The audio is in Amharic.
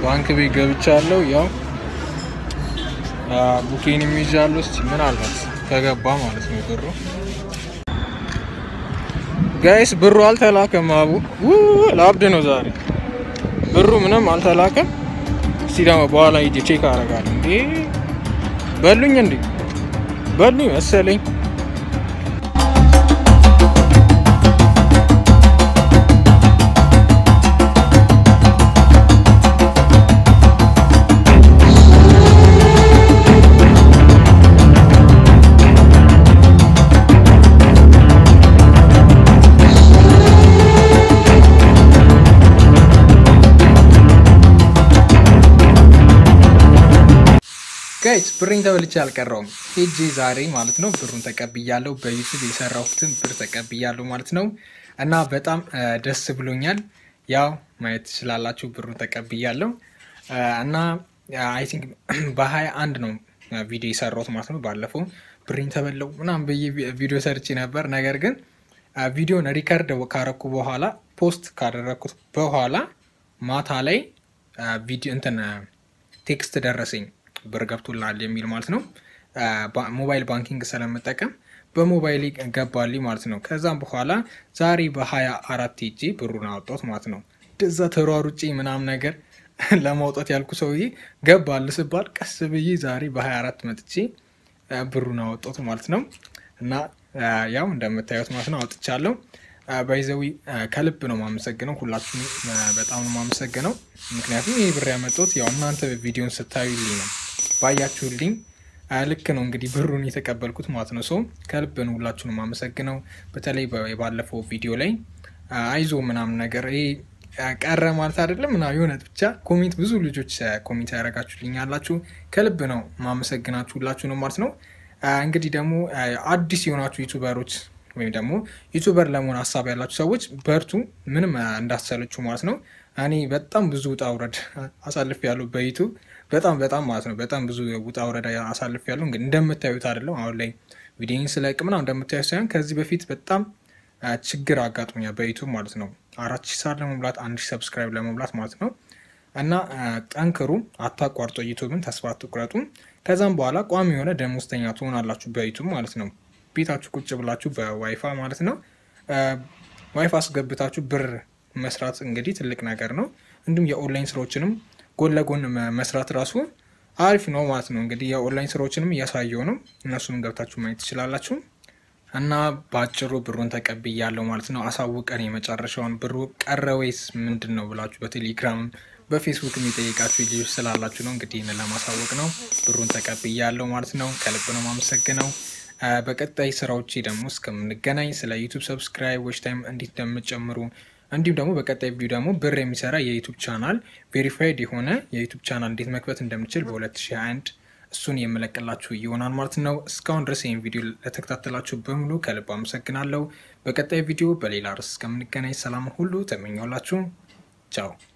ባንክ ቤት ገብቻለሁ። ያው ቡኬን የሚይዣለሁ። እስቲ ምን አልባት ከገባ ማለት ነው ብሩ ጋይስ ብሩ አልተላከም። አቡ ለአብድ ነው ዛሬ ብሩ ምንም አልተላከም። እስቲ ደግሞ በኋላ ሂጅ ቼክ አደርጋለሁ። እንዴ በሉኝ እንዴ በሉኝ መሰለኝ። ጋይስ ብሬን ተበልቼ አልቀረውም። ሄጄ ዛሬ ማለት ነው ብሩን ተቀብያለሁ። በዩቱብ የሰራሁትን ብር ተቀብያለሁ ማለት ነው እና በጣም ደስ ብሎኛል። ያው ማየት ትችላላችሁ ብሩን ተቀብያለሁ እና አይ ቲንክ በሀያ አንድ ነው ቪዲዮ የሰራሁት ማለት ነው። ባለፈው ብሬን ተበለው ምናምን ብዬ ቪዲዮ ሰርቼ ነበር። ነገር ግን ቪዲዮን ሪከርድ ካረኩ በኋላ ፖስት ካደረግኩት በኋላ ማታ ላይ ቪዲዮ እንትን ቴክስት ደረሰኝ ብር ገብቶልሃል የሚል ማለት ነው። ሞባይል ባንኪንግ ስለምጠቀም በሞባይል ገባልኝ ማለት ነው። ከዛም በኋላ ዛሬ በሀያ አራት ሄጄ ብሩን አወጣሁት ማለት ነው። እንደዛ ተሯሩጬ ምናምን ነገር ለማውጣት ያልኩ ሰውዬ ገባል ስባል ቀስ ብዬ ዛሬ በሀያ አራት መጥቼ ብሩን አወጣሁት ማለት ነው። እና ያው እንደምታዩት ማለት ነው አውጥቻለሁ። ባይዘዊ ከልብ ነው ማመሰግነው። ሁላችሁም በጣም ነው ማመሰግነው። ምክንያቱም ይህ ብር ያመጣሁት ያው እናንተ ቪዲዮን ስታዩልኝ ነው ባያችሁልኝ ልክ ነው እንግዲህ ብሩን የተቀበልኩት ማለት ነው። ሰው ከልብ ነው ሁላችሁንም ማመሰግነው። በተለይ ባለፈው ቪዲዮ ላይ አይዞ ምናምን ነገር ይሄ ቀረ ማለት አይደለም እና የሆነ ብቻ ኮሜንት ብዙ ልጆች ኮሜንት ያደረጋችሁልኝ ያላችሁ ከልብ ነው ማመሰግናችሁ ሁላችሁ ነው ማለት ነው። እንግዲህ ደግሞ አዲስ የሆናችሁ ዩቱበሮች ወይም ደግሞ ዩቱበር ለመሆን ሀሳብ ያላችሁ ሰዎች በርቱ፣ ምንም እንዳትሰለችሁ ማለት ነው። እኔ በጣም ብዙ ውጣ ውረድ አሳልፍ ያለው በዩቱብ በጣም በጣም ማለት ነው። በጣም ብዙ ውጣ ውረድ አሳልፍ ያለው እንግዲህ እንደምታዩት አይደለም። አሁን ላይ ቪዲዮን ስለቅ ምናምን እንደምታዩት ሳይሆን ከዚህ በፊት በጣም ችግር አጋጥሞኛል በዩቱብ ማለት ነው። አራት ሺህ ሳር ለመሙላት አንድ ሺህ ሰብስክራይብ ለመሙላት ማለት ነው። እና ጠንክሩ፣ አታቋርጦ ዩቱብን ተስፋ አትቁረጡ። ከዛም በኋላ ቋሚ የሆነ ደሞዝተኛ ትሆናላችሁ በዩቱብ ማለት ነው። ቤታችሁ ቁጭ ብላችሁ በዋይፋ ማለት ነው ዋይፋ አስገብታችሁ ብር መስራት እንግዲህ ትልቅ ነገር ነው። እንዲሁም የኦንላይን ስራዎችንም ጎን ለጎን መስራት ራሱ አሪፍ ነው ማለት ነው። እንግዲህ የኦንላይን ስራዎችንም እያሳየው ነው። እነሱንም ገብታችሁ ማየት ትችላላችሁ። እና በአጭሩ ብሩን ተቀብያለሁ ማለት ነው። አሳውቀን የመጨረሻውን ብሩ ቀረ ወይስ ምንድን ነው ብላችሁ በቴሌግራም በፌስቡክ የሚጠይቃችሁ ልጆች ስላላችሁ ነው። እንግዲህ ይህንን ለማሳወቅ ነው። ብሩን ተቀብያለሁ ማለት ነው። ከልብ ነው ማመሰግነው። በቀጣይ ስራዎቼ ደግሞ እስከምንገናኝ ስለ ዩቱብ ሰብስክራይብ ዎች ታይም እንዴት እንደምጨምሩ እንዲሁም ደግሞ በቀጣይ ቪዲዮ ደግሞ ብር የሚሰራ የዩቱብ ቻናል ቬሪፋይድ የሆነ የዩቱብ ቻናል እንዴት መክፈት እንደምችል በ2021 እሱን የምለቅላችሁ ይሆናል ማለት ነው። እስካሁን ድረስ ይህን ቪዲዮ ለተከታተላችሁ በሙሉ ከልብ አመሰግናለሁ። በቀጣይ ቪዲዮ በሌላ ርዕስ እስከምንገናኝ ሰላም ሁሉ ተመኘላችሁ። ቻው